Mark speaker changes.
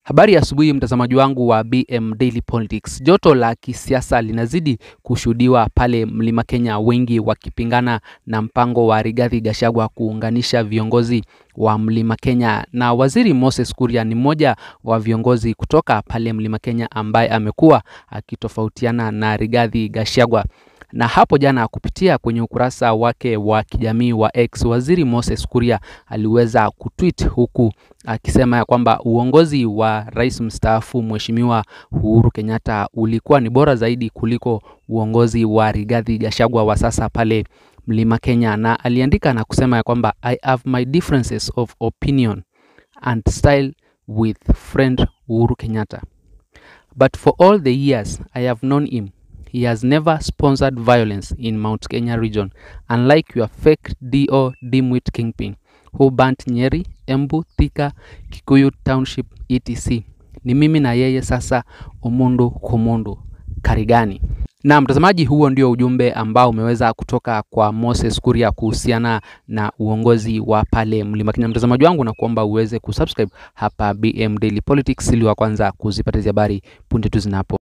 Speaker 1: Habari ya asubuhi mtazamaji wangu wa BM Daily Politics. Joto la kisiasa linazidi kushuhudiwa pale Mlima Kenya, wengi wakipingana na mpango wa Rigathi Gachagua kuunganisha viongozi wa Mlima Kenya, na Waziri Moses Kuria ni mmoja wa viongozi kutoka pale Mlima Kenya ambaye amekuwa akitofautiana na Rigathi Gachagua na hapo jana kupitia kwenye ukurasa wake wa kijamii wa X, Waziri Moses Kuria aliweza kutweet huku akisema ya kwamba uongozi wa rais mstaafu Mheshimiwa Uhuru Kenyatta ulikuwa ni bora zaidi kuliko uongozi wa Rigathi Gachagua wa sasa pale Mlima Kenya, na aliandika na kusema ya kwamba I have my differences of opinion and style with friend Uhuru Kenyatta but for all the years I have known him he has never sponsored violence in Mount Kenya region, unlike your fake DO Dimwit Kingpin who burnt Nyeri, Embu, Thika, Kikuyu Township etc. Ni mimi na yeye sasa, umundu kumundu. Karigani. Na mtazamaji, huo ndio ujumbe ambao umeweza kutoka kwa Moses Kuria kuhusiana na uongozi wa pale Mlima Kenya. Mtazamaji wangu, na kuomba uweze kusubscribe hapa BM Daily Politics ili wa kwanza kuzipata hizi habari punde tu zinapo